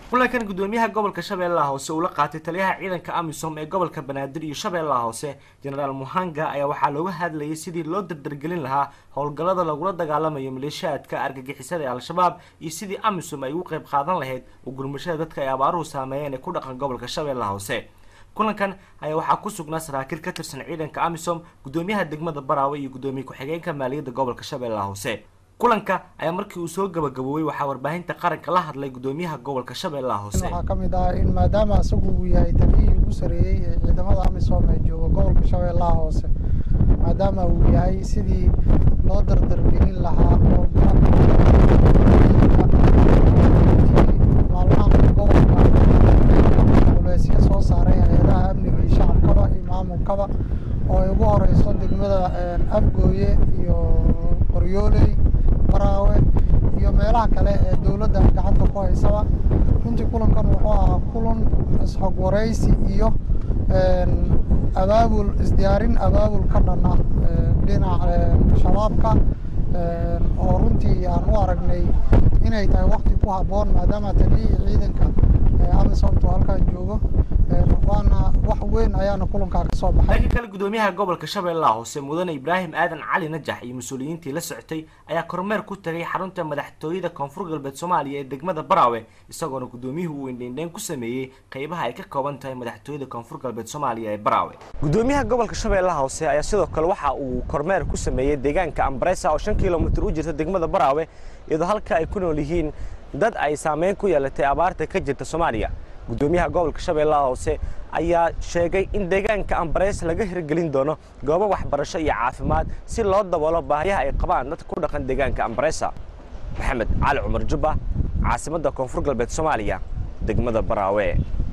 kulankan gudoomiyaha gobolka shabeellaha hoose uu la qaatay taliyaha ciidanka amisom ee gobolka banaadir iyo shabeellaha hoose jenaraal muhanga ayaa waxaa looga hadlayay sidii loo dardargelin lahaa howlgallada lagula dagaalamayo maleeshiyaadka argagixisada ee al-shabaab iyo sidii amisom ay ugu qayb qaadan lahayd u gurmashada dadka ay abaaruhu saameeyeen ee ku dhaqan gobolka shabeellaha hoose kulankan ayaa waxaa ku sugnaa saraakiil ka tirsan ciidanka amisom gudoomiyaha degmada baraawe iyo gudoomiye ku-xigeenka maaliyadda gobolka shabeellaha hoose kulanka ayaa markii uu soo gabagaboobay waxaa warbaahinta qaranka la hadlay gudoomiyaha gobolka shabeellaha hoose waxaa ka mid ah in maadaama isagu uu yahay taliyihii ugu sareeyey ee ciidamada amisom ee jooga gobolka shabeellaha hoose maadaama uu yahay sidii loo dardargelin lahaa oo maalmaha gobolka culeysyo soo saaray hay-adaha amniga iyo shacabkaba iyo maamulkaba oo ay ugu horeyso degmada afgooye iyo qoryooley baraawe iyo meelaha kale ee dowladda gacanta ku haysaba runtii kulankan wuxuu ahaa kulan isxog wareysi iyo abaabul isdiyaarin abaabul ka dhan ah dhinaca shabaabka oo runtii aan u aragnay inay tahay wakti ku habboon maadaama taliyihii ciidanka amisomtu halkan joogo waana wax weyn ayaana kulankaa ka soo baxay dhanka kale gudoomiyaha gobolka shabeellaha hoose mudane ibraahim aadan cali najax iyo mas-uuliyiintii la socotay ayaa kormeer ku tagay xarunta madaxtooyada koonfur galbeed soomaaliya ee degmada baraawe isagoona gudoomiyuhu uu indheindheyn ku sameeyey qeybaha ay ka kooban tahay madaxtooyada koonfur galbeed soomaaliya ee baraawe gudoomiyaha gobolka shabeellaha hoose ayaa sidoo kale waxa uu kormeer ku sameeyey deegaanka ambaresa oo shan kilomitir u jirta degmada baraawe iyadoo halka ay ku nool yihiin dad ay saameyn ku yeelatay abaarta ka jirta soomaaliya gudoomiyaha gobolka shabeellaha hoose ayaa sheegay in deegaanka ambareys laga hirgelin doono goobo waxbarasho iyo caafimaad si loo daboolo baahiyaha ay qabaan dadka ku dhaqan deegaanka ambaresa maxamed cali cumar jubba caasimadda koonfur galbeed soomaaliya degmada baraawe